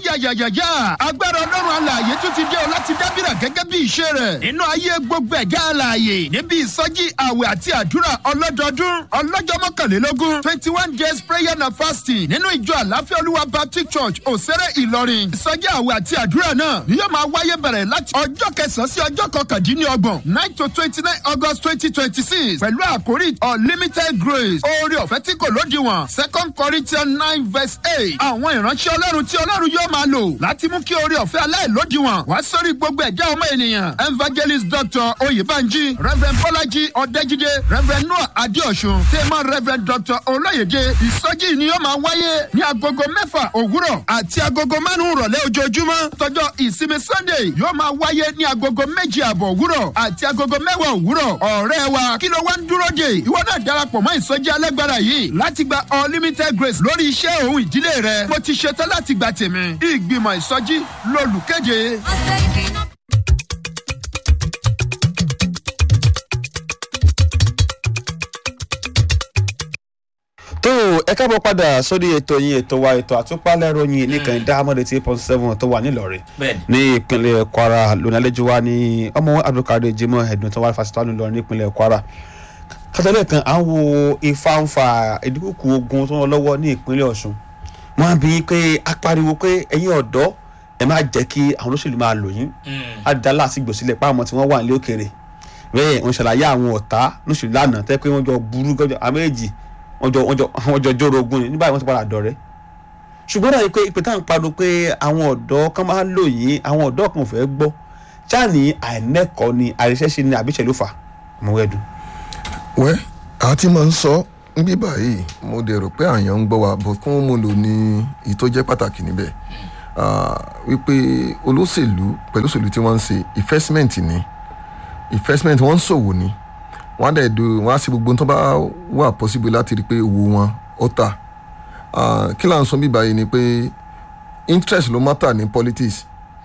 yáyáyáyáyá agbára ọlọ́run alààyè tún ti dé o láti dábìrà gẹ́gẹ́ bí ìṣe rẹ̀ nínú ayé gbogbo ẹ̀dá alààyè níbi ìsọjí àwẹ̀ àti àdúrà ọlọ́dọọdún ọlọ́jọ́ mọ́kànlélógún twenty one days prayer and fasting nínú ìjọ àláfíà olúwa baptist church òsèré ìlọrin ìsọjí àwẹ̀ àti àdúrà náà ni yóò máa wáyé bẹ̀rẹ̀ láti ọjọ́ kẹsàn-án sí ọjọ́ kọkàndínlọ́gbọ̀n nine to twenty nine august twenty twenty six pẹ̀lú àkórí unlimited grace oore ọ̀fẹ́ tí kò lódiwọ̀n second corinthians nine verse eight àwọn ìránṣẹ́ ọlọ́run tí ọlọ́run yóò máa lò láti mú kí oore ọ̀fẹ́ aláìlódiwọ̀n wá sórí gbogbo ẹ̀dá ọmọ ènìyàn evangelist dr oyèbánjí reverend bọ́lájí ọ̀dẹ́jídé reverend noah adéọ̀sùn tẹ́mọ̀ reverend dr olóyèdè ìsọjí ni yóò máa wáyé ní agogo mẹ́fà òwúrọ̀ àti agogo márùn-ún rọ̀lẹ́ ojoojúmọ́ tọjọ́ ìsinmi sunday yóò máa wáyé ní agogo méjì àbọ̀ òwúrọ̀ àti agogo mẹ́wàá òwúrọ̀ ọ̀rẹ́ wa kí ló wá ń dúró dè ìwọ náà darapọ̀ mọ́ ìsọjí alágbára yìí láti gba unlimited grace lórí iṣẹ́ òun ìdílé rẹ mo ti ṣetán láti gba tèmi ìgbìmọ̀ ìsọjí lolùkéde. tó ẹ káàbọ̀ padà sórí ètò yín ètò wa ètò àtúpalẹ̀ ròyìn nìkan ìdáhàmọ́dé tí point seven tó wà nílọrin Bẹ́ẹ̀ni. ní ìpínlẹ̀ kwara lónìí àlejò wa ní ọmọ abdulkadir jimoh ẹ̀dùn tó wà fásitì wa nílọrin nípínlẹ̀ kwara kátàlẹ́ kan à ń wo ìfàǹfà ìdúkùkù ogun tó ń lọ lọ́wọ́ ní ìpínlẹ̀ ọ̀ṣun wọ́n á bí i pé a pariwo pé ẹ̀yin ọ̀dọ́ ẹ má jẹ́ kí àwọn olóṣèlú máa lò yín á dá láti gbòsílẹ̀ pa àwọn tí wọ́n wà ní òkèèrè bẹ́ẹ̀ wọ́n ṣàlàyé àwọn ọ̀tá lóṣèlú lánàá tẹ́ pé wọ́n jọ burú gọ́jọ́ àméjì wọ́n jọ wọ́n jọ wọ́n jọ jóró ogun ni nígbà wọ́n ti padà dọ̀rẹ́ ṣùgbọ́n dàbí pé ìpè táwọn pariwo pé àwọn ọ̀dọ́ kan máa ń lò yín àwọn ọ̀dọ́ kan ò fẹ́ gbọ́ jáàní àìnẹ́kọ̀ọ́ ni àìṣẹ́ṣe ni àbíṣẹ́ ló fà ọmọwẹ́dùn. wẹ́ àti máa ń sọ níbí báyìí mo dẹ̀ rò pé àyàn ń gbọ́ wa bó fún mo lò ní èyí tó jẹ́ pàtàkì níbẹ̀ Ah, wípé olóṣèlú pẹ̀lú òṣèlú tí wọ́n ń ṣe investment ni investment wọ́n ń ṣòwò ni wọ́n á dẹ̀ do wọ́n á ṣe gbogbo tó bá wà possible láti rí i pé owó wọn ó tà Ah, kí là ń sọ bí báyìí ni pé interest ló matter ní politics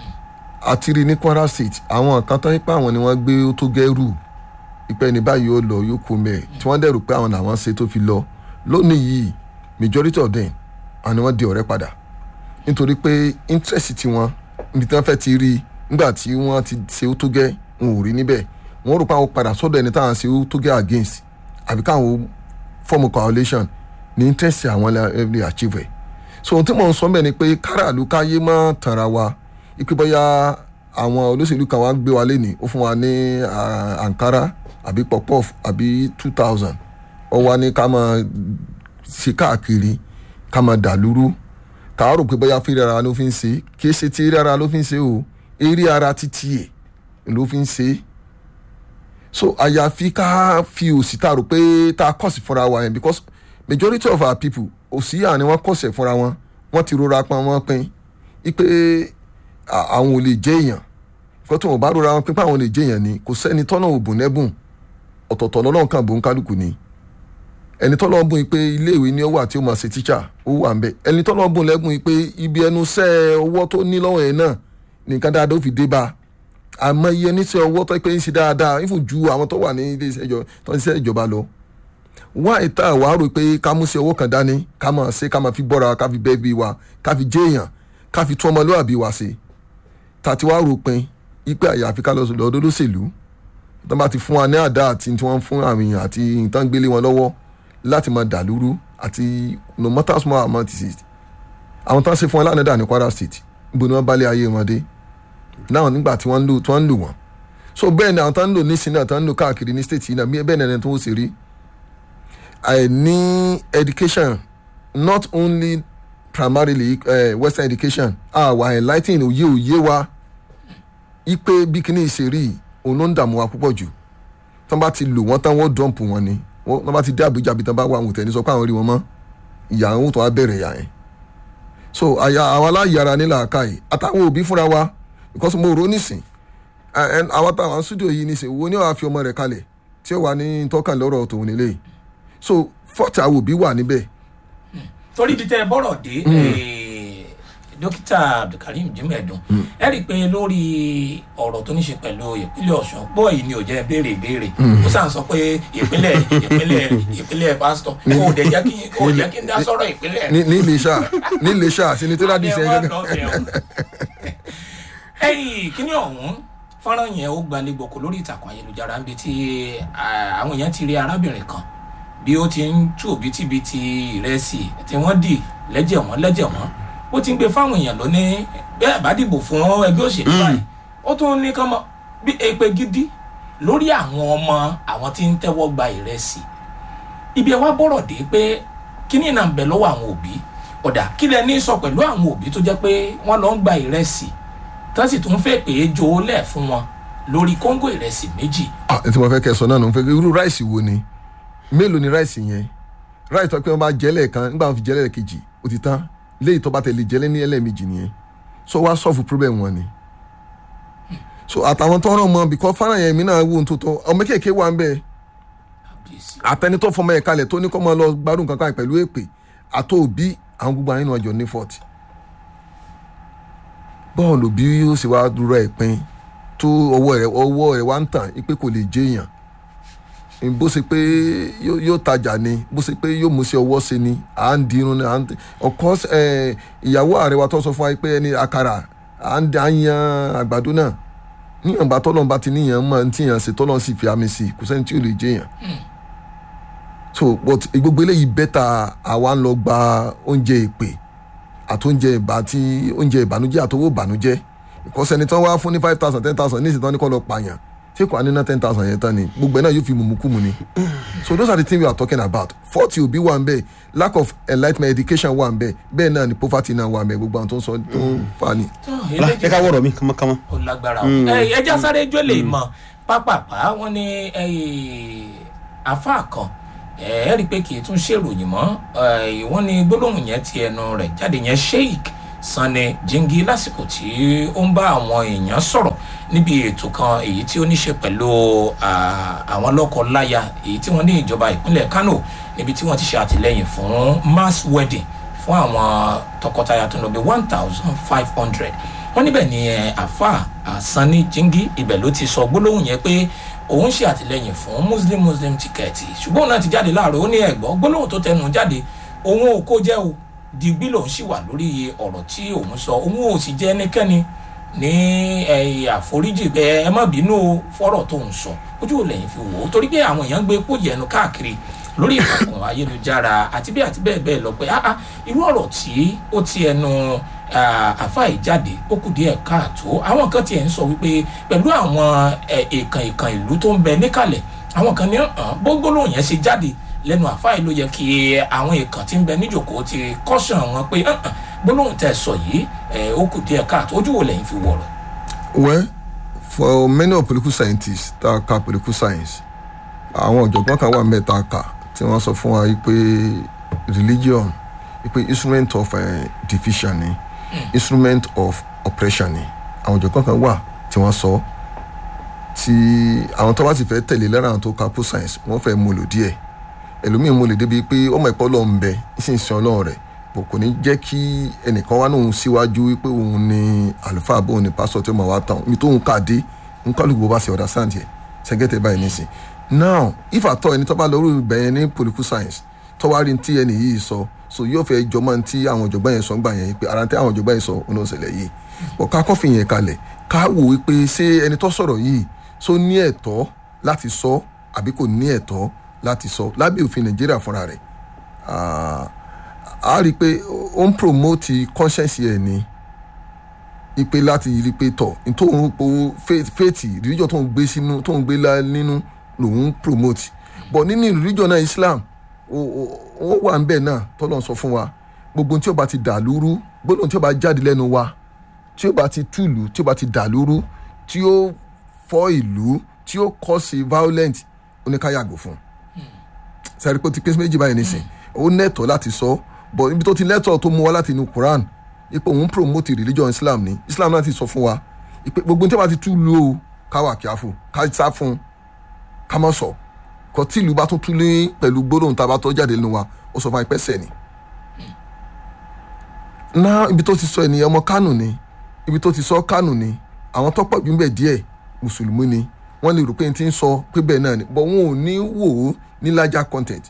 àti rí ní kwara state àwọn kan tó ń pa àwọn ni wọ́n gbé ó tó gẹ́rù ìpẹ́ ní báyìí ó lọ yóò kú mẹ́ẹ̀ tí wọ́n dẹ̀rù pé àwọn làwọn ṣe tó fi lọ lónìí yìí majority of them àwọn ni wọ́n di ọ̀rẹ́ padà nítorí pé interest tiwọn níbi tí wọ́n fẹ́ ti rí nígbà tí wọ́n ti ṣe ó tó gẹ́ wọn ò rí níbẹ̀ wọ́n rò pé àwọn padà sọ́dọ̀ ẹni táwọn ṣe ó tó gẹ́ against àbí káwọn form a coalition ní interest àwọn lè achieve ẹ̀ so ohun tí mò ń sọ bẹ́ẹ̀ ni pé káràlú káyé má tanra wa ipe bóyá àwọn olóṣèlú kan wá gbé wa lénìí ó fún wa ní ah, ankara àbí pọpọf àbí two thousand ó wá ní ká máa ṣe káàkiri ká máa dàlúrú ká rò pé bóyá fi rárá ló fi ń ṣe kì í ṣe ti rárá ló fi ń ṣe o eré ara títí ẹ̀ ló fi ń ṣe so àyàfi ká fi òsì tá a rò pé tá a kọ̀sì fúnra wa yẹn because majority of our people òsì yà ni wọ́n kọ̀sẹ̀ fúnra wọn wọ́n ti rora pọn wọn pin ipe à- àwọn ò lè jẹ́ èèyàn kó tó wọn bá rora wọn pin pé àwọn ò lè jẹ́ èèyàn ni kò sẹ́ni tọ́nà òbùn lẹ́bùn ọ̀tọ̀ọ̀tọ̀ lọ́lọ́run kan bò ń kálukú ni ẹni tọ́lọ́ bùn pé iléèwé ni ó wà tí ó máa ṣe tíṣà ó wà ń bẹ ẹni tọ́lọ́ bùn lẹ́bùn pé ibi ẹnu sẹ́ ọwọ́ tó ní lọ́wọ́ yẹn náà nìkan dáadáa ó fi dé bá a àmọ́ iye oníṣẹ́ ọwọ́ tó pé ń ṣe dáadáa ìfún ju àwọn tó wà ní ilé iṣẹ́ ìjọ tó ń ṣiṣẹ́ ìjọba lọ wá ìta wàá rò pé ká mú sí ọwọ́ kan dání ká máa ṣe ká máa fi bọ́ra ká fi bẹ́ẹ̀ bí wa ká fi jẹ́ èèyàn ká fi tún ọmọlúwàbí wa ṣe tàti wá rò pin ipe àyàfi ká lọ lọ́dọ́ lóṣèlú tó bá ti fún wa ní àdá àti tí wọ́n fún àwọn èèyàn àti nǹkan gbélé wọn lọ́wọ́ láti máa dàlúrú àti no matter small amount it is àwọn tó ń ṣe fún wọn lánàá dà ní kwara state níbo ni wọ́n bá lé ayé wọn dé náà nígbà tí wọ́n ń lò tí wọ́n ń lò wọ́n so bẹ́ẹ̀ ni àwọn tó ń lò nísìnyí náà tó ń lò káàkiri ní state yìí náà bẹ́ẹ̀ ni ẹni tó ń ṣe rí àìní education not only primarily uh, western education àwa enlightening òye òye wa ipe bí kíní ìṣèrí òun ló ń dààmú wa púpọ̀ jù tí wọ́n bá ti lò wọ́n tán wọ́n dọ̀mpù wọn ni wọ́n wọ́n bá ti dé àbújá bí tí wọ́n bá wà àwọn òtẹ́ni sọ pé àwọn rí wọn mọ́ ìyá àwọn tó wá bẹ̀rẹ̀ ìyá yẹn so àyà àwọn aláyàrá nílà àkàyè àtàwọn òbí fúnra wa because mo rò ó nísìn ẹ- ẹ- àwọn táwọn studio yìí nísìn wo ni wàá fi ọmọ rẹ̀ kalẹ̀ tí ó wà ní tọ́kàn lọ́rọ̀ tòun nílé yìí so fọ́ọ̀tì àwọn òbí wà níbẹ̀ torí ibi tẹ ẹ bọ́rọ̀ dé eh, dókítà abdulkareem jimedun ẹ rí i pé lórí ọ̀rọ̀ tó ní ṣe pẹ̀lú ìpínlẹ̀ ọ̀ṣun pọ̀ yìí ni ò jẹ́ béèrè ìbéèrè ó sàn sọ pé ìpínlẹ̀ ìpínlẹ̀ ìpínlẹ̀ pásítọ̀ kò dẹ̀ jẹ́ kí kò jẹ́ kí n dá sọ̀rọ̀ ìpínlẹ̀ ní ní iléṣà ní iléṣà senatorial district Adé gẹ́gẹ́ wà lọ́bẹ̀ o. ẹyìn kíní ọ̀hún fọ́nrán yẹn ó gbalẹ̀ gbòkó lórí ìtàkùn ayélujára níbi tí ah, àwọn èèyàn ti rí arábìnrin kan bí ó ti ń tú òbítíbitì ìrẹsì tí wọ́n dì lẹ́jẹ̀ wọ́n lẹ́jẹ̀ wọ́n ó ti ń gbé fáwọn èèyàn lónìí bẹ́ẹ̀ bá dìbò fún ẹgbẹ́ òṣèlú báyìí ó tún ní kán mọ bí èpè gidi lórí àwọn ọmọ àwọn tí ń tẹ́wọ́ gba ìrẹsì ibi ẹ wá bọ̀rọ̀ dé pé kíní náà ń bẹ lọ́wọ́ àwọn òbí ọ̀dà kí lẹ ní sọ pẹ̀lú àwọn òbí tó jẹ́ pé wọ́n lọ ń gba ìrẹsì tó sì tún fẹ́ pé jó lẹ̀ fún wọn lórí kóńgò ìrẹsì méjì ah tí mo fẹ́ kẹ́ ẹ sọ náà nù ń fẹ́ kí irú ráìsì wo ni mélòó ni ráìsì yẹn ráìsì tó pé wọ́n bá jẹ́lẹ̀ kan nígbà wọn fi jẹ́lẹ̀ kejì ó ti tán léyìí tó bá tẹ̀lé jẹ́lẹ̀ ní ẹlẹ́ẹ̀mejì nìyẹn so wá sọ́ọ̀fù problem wọn ni so àtàwọn tó ràn mọ́ bìkọ́ fáràn yẹn mi náà wò ń tó tọ́ ọmọ kéèké wà ń bẹ́ẹ̀ kábíyèsí àtẹni tó fọmọ ẹ̀ kalẹ̀ tó ní kọ́ máa lọ gbádùn kankan pẹ̀lú èpè àtọ́ òbí àwọn gbogbo àyínú ọjọ́ ní fọ́ọ̀tì bọ́ọ̀lù bí yóò sì wá dúró ẹ̀ pin tó ọwọ́ rẹ̀ ọwọ́ rẹ̀ wá ń tàn pé kò lè jẹ́ èèyàn bó ṣe pé yóò yóò tajà ni bó ṣe pé yóò mú sí ọwọ́ ṣe ni à ń dirun ni à ń ọkọ ẹ ìyàwó ààrẹ wa tó sọ fún wa pé ẹni àkàrà à ń da yan àgbàdo náà níyànbá tọ́lọ́n bá ti níyàn máa ń tíyàn ṣe tọ́lọ́n sì fi àmì sí kò sẹ́ni tí ò lè jẹ́ èèyàn so but gbogbo eléyìí bẹ́tà àwa ń lọ gba oúnjẹ ìpè àti oúnjẹ ìbá tí oúnjẹ ìbànújẹ́ àtowó ìbànújẹ́ ìkọ́sẹ́ni tán wá fún ní five thousand ten thousand ní ìsìn tán ní kọ́ lọ pààyàn ṣé kò á ní ná ten thousand yẹn tán ni gbogbo ẹ̀ náà yóò fi mùmùkùmù ni so those are the things we are talking about forty òbí wà ń bẹ lack of enlightenment education wà ń bẹ bẹ́ẹ̀ náà ni poverty náà wà ń bẹ gbogbo àwọn tó ń sọ tó ń fa ni. tó ọlá eléjì jẹ́ ká wọ̀rọ̀ mi kánmọ́kánmọ́. ó lágbára o ẹ ẹja sáré jó lè mọ pápápá wọn ní àáfàá kan ẹ ẹ rí i pé kì í tún ṣèròyìn mọ́ ẹ, wọ́n ní gbólóhùn yẹn ti ẹnu rẹ̀ jáde yẹn sheik sanni jingi lásìkò tí ó ń bá àwọn èèyàn sọ̀rọ̀ níbi ètò kan èyí tí ó ní ṣe pẹ̀lú à, àwọn lọ́kọ-láya èyí tí wọ́n ní ìjọba ìpínlẹ̀ kano níbi tí wọ́n ti ṣe àtìlẹ́yìn fún mass wedding fún àwọn tọkọtaya tó ń lọ bí one thousand five hundred wọ́n níbẹ̀ ni ẹ, àáfàá sanni jingi ibẹ̀ ló ti sọ gbólóhùn yẹn pé òun ṣe àtìlẹyìn fún muslim muslim tíkẹ́ẹ̀tì ṣùgbọ́n òun náà ti jáde láàárọ̀ ó ní ẹ̀gbọ́n gbólóhùn tó tẹnu jáde òun ò kó jẹ́ o digbí lòun sì wà lórí ọ̀rọ̀ tí òun sọ òun ò sì jẹ́ ẹnikẹ́ni ní ẹ̀yìn àforíjì ẹ ẹ má bínú o fọ́rọ̀ tó ń sọ ojú ò lẹ́yìn fi wò ó torí pé àwọn èèyàn ń gbé epo yẹnu káàkiri lórí ìtàkùn ayélujára àti bí àti bẹ́ẹ̀ bẹ́ẹ̀ lọ pé ah ah irú ọ̀rọ̀ tí ó ti ẹnu àfa ìjáde ó kù díẹ̀ káàtó àwọn kan tiẹ̀ ń sọ wípé pẹ̀lú àwọn ẹ̀, èèkàn èèkàn ìlú tó ń bẹ níkàlẹ̀ àwọn kan ní hàn gbógbólóhùn yẹn ṣe jáde lẹ́nu àfa yìí ló yẹ kí àwọn èèkàn tí ń bẹ níjòkó ti kọ́sàn wọn pé hàn hàn gbólóhùn tẹ̀ sọ yìí ẹ̀, ó kù díẹ̀ káàtó ojú wo lẹ́yìn fi wọ̀rọ̀. well for many of political scientists tá a ka political science àwọn ọ̀jọ̀gbọ́n kan wà mẹ́ta kà tí wọ́n sọ fún wa pé religion pé instrument of uh, division ni instrument of oppression ni àwọn ọ̀jọ̀gbọ́n kan wà tí wọ́n sọ tí àwọn tó bá sì fẹ́ tẹ̀lé lára àwọn tó ka post science wọ́n fẹ́ mú lò díẹ̀ ẹlòmíín mú lè débi pé ọmọ ẹ̀pọ̀ lọ́ọ̀ ń bẹ ìsinsìn ọlọ́run rẹ̀ bò kò ní jẹ́ kí ẹnìkan wá lóun síwájú pé òun ni àlùfáà bóun ni pásítọ̀ tí ó máa wá tán mi tóun kà dé ń kálukú bó bá ṣe ọ̀dà sáǹtì ẹ̀ ṣẹ́gẹ́tẹ̀ báyìí nísìn now if at all ẹni tó bá lórí bẹ̀yẹn ní political science tó wá rí tí ẹni yìí sọ so yóò fẹ́ jọmọ́ tí àwọn ọ̀jọ̀gbọ́n yẹn sọ ń gbà yẹn pé ara tí àwọn ọ̀jọ̀gbọ́n yẹn sọ ọ̀nà òṣèlè yìí bọ̀ ká kọ́ fi yẹn kalẹ̀ ká wò ó pé ṣé ẹni tó sọ̀rọ̀ yìí so ní ẹ̀tọ́ láti sọ àbí kò ní ẹ̀tọ́ láti sọ lábẹ́ òfin nàìjíríà fúnra rẹ̀ Ah, a rí i pé ó ń promote conscience ẹ̀ ni ipe láti rí i pé tọ̀ nítorí po faith religion tó ń gbé sínú tó ń gbé lá nínú lòun ń promote but nínú religion náà islam ó- ó ó wà ń bẹ̀ náà tọ́lọ̀ sọ fún wa gbogbo ohun tí ó bá ti dà lúrú gbogbo ohun tí ó bá jáde lẹ́nu wa tí ó bá ti túlù tí ó bá ti dà lúrú tí ó fọ́ ìlú tí ó kọ́ sí violent oníkáyàgò fún un sẹ́rí pé ó ti pín sí méjì báyìí nísìn ó nẹ́tọ̀ láti sọ bọ̀ ibi tó ti lẹ́tọ̀ tó mú wa láti inú Quran ipò òun promote religion Islam ni Islam náà ti sọ fún wa ìpè gbogbo tí a bá ti tú lu o ká wà kíáfù ká sá fún ká má sọ kọ tí ìlú bá tún tú ní pẹ̀lú gbólóhùn tá a bá tọ́ jáde nínú wa ó sọ fún wa ìpẹ́ sẹ̀ ni náà ibi tó ti sọ ènìyàn ọmọ kánò ni ibi tó ti sọ kánò ni àwọn tó pọ̀ jù ń bẹ̀ díẹ̀ mùsùlùmí ni wọ́n lè rò pé n ti ń sọ pé bẹ́ẹ̀ náà ni but wọn ò ní wò ó ní larger content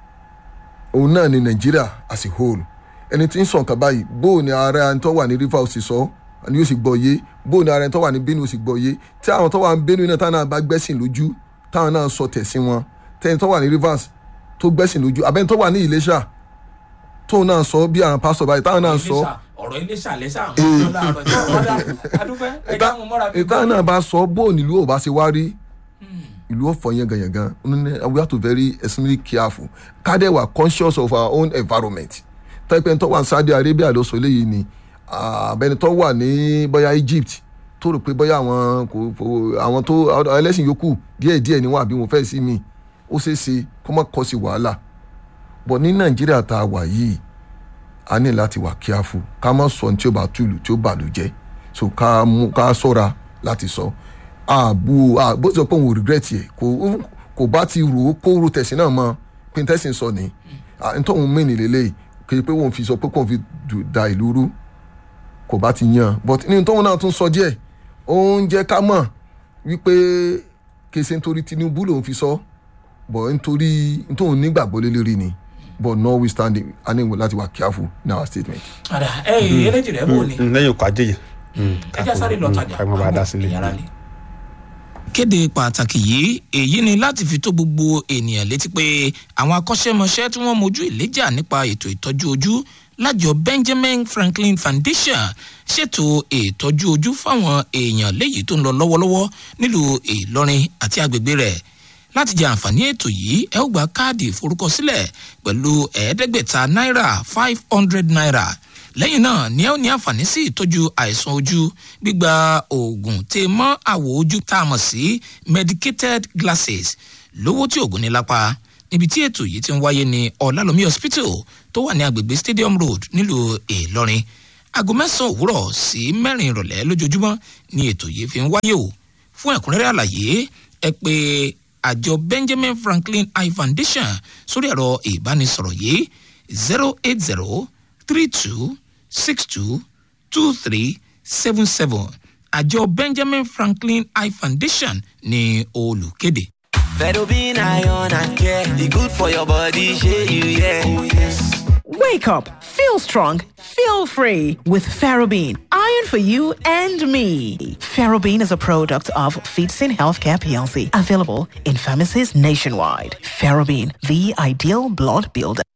òun náà ni nàìjíríà as a whole ẹni tí ń sọ nǹkan báyìí bóò ni ààrẹ ẹni tó wà ní rivers sì sọ ni yóò sì gbọ́ yé bóò ni ààrẹ ẹni tó wà ní benue sì gbọ́ yé tí àwọn tó wà ní benue náà táwọn náà bá gbẹ́sìn lójú táwọn náà sọ tẹ̀sí wọn tẹ́ni tó wà ní rivers tó gbẹ́sìn lójú abẹ́ni tó wà ní ìlẹ́ṣà tóun náà sọ bí àwọn pásítọ̀ báyìí táwọn náà sọ ọ̀rọ̀ iléṣà lẹ́sà àwọn ọ̀dọ́ làárọ̀ tí wọ́n dá adúpẹ́ ẹ̀dá àwọn mọ́ra bíi ìta náà bá sọ bóò nílùú ò bá ṣe wá rí ìlú ọ̀fọ̀ yanganyangan we have to very extremely careful ká dẹ̀ wà conscious of our own environment tẹ́pẹ́ tó wà ní Saudi Arabia ló sọ eléyìí ni abẹni tó wà ní bóyá Egypt tó rò pé bóyá àwọn kò àwọn tó ẹlẹ́sìn yòókù díẹ̀ díẹ̀ ni wọ́n àbí wọn fẹ́ sí mi ó ṣeé ṣe kó má kọ́ sí wàhálà bọ̀ ní Nàìjíríà tá a wà yìí a ní láti wà careful ká má sọ ní tí ó bá túlù tí ó bàlù jẹ́ so ká mú ká ṣọ́ra láti sọ. So àbú bó ti sọ pé òun ò regret yẹ kò kò bá ti rò ó kó ro tẹ̀sí náà mọ pé tẹ̀sí sọ ni nítorí òun mìíní lélẹ̀ kì í pé òun fi sọ pé kóun fi da ìlú rú kò bá ti yan but nínú tóun náà tún sọ díẹ̀ ó ń jẹ́ ká mọ̀ wípé kèsè nítorí Tinubu lòun fi sọ but nítorí nítorí nígbàgbọ́ lélẹ́rìí ni but notwithstanding a ní láti wà careful in our statement. ọ̀dà ẹ̀ eléjì rẹ̀ bò ní lẹ́yìn ọkọ̀ ajé yẹn. ẹja sáré lọ tajà ká má bàa dá sílé. ìyára lé. kéde pàtàkì yìí èyí ni láti fi tó gbogbo ènìyàn létí pé àwọn akọ́ṣẹ́mọṣẹ́ tí wọ́n mojú ìléjà nípa ètò ìtọ́jú ojú lájọ Benjamin Franklin Foundation ṣètò ìtọ́jú ojú fáwọn èèyàn léyìí tó ń lọ lọ́wọ́lọ́wọ́ nílùú Ìlọrin àti agbègbè rẹ̀ láti jẹ àǹfààní ètò yìí ẹ ó gba káàdì ìforúkọsílẹ̀ pẹ̀lú ẹ̀ẹ́dẹ́gbẹ̀ta náírà five hundred naira lẹ́yìn náà ni ẹ ó ní àǹfààní sí ìtọ́jú àìsàn ojú gbígba oògùn tè mọ́ àwọ̀ ojú tá a mọ̀ sí medicated glasses lówó tí oògùn ní lápá níbi tí ètò yìí ti ń wáyé ní ọ̀làlómi hospital tó wà ní agbègbè stadium road nílùú ìlọrin aago mẹ́sàn-án òwúrọ̀ sí mẹ́rin ìrọ̀lẹ́ lójoojúmọ́ ni ètò yìí fi ń wáyé o fún ẹ̀kúnrẹ́rẹ́ àlàyé ẹ pé àjọ benjamin franklin eye foundation sórí ẹ̀rọ ìbánisọ̀rọ̀ yìí zero eight zero three two six two two three seven seven àjọ benjamin franklin eye foundation ní olùkéde. Fedobin iron and care, e good for your body, shey you yeah. Oh yes. Wake up, feel strong, feel free with Ferrobin. Iron for you and me. Ferrobin is a product of Feedsin Healthcare PLC, available in pharmacies nationwide. Ferrobin, the ideal blood builder.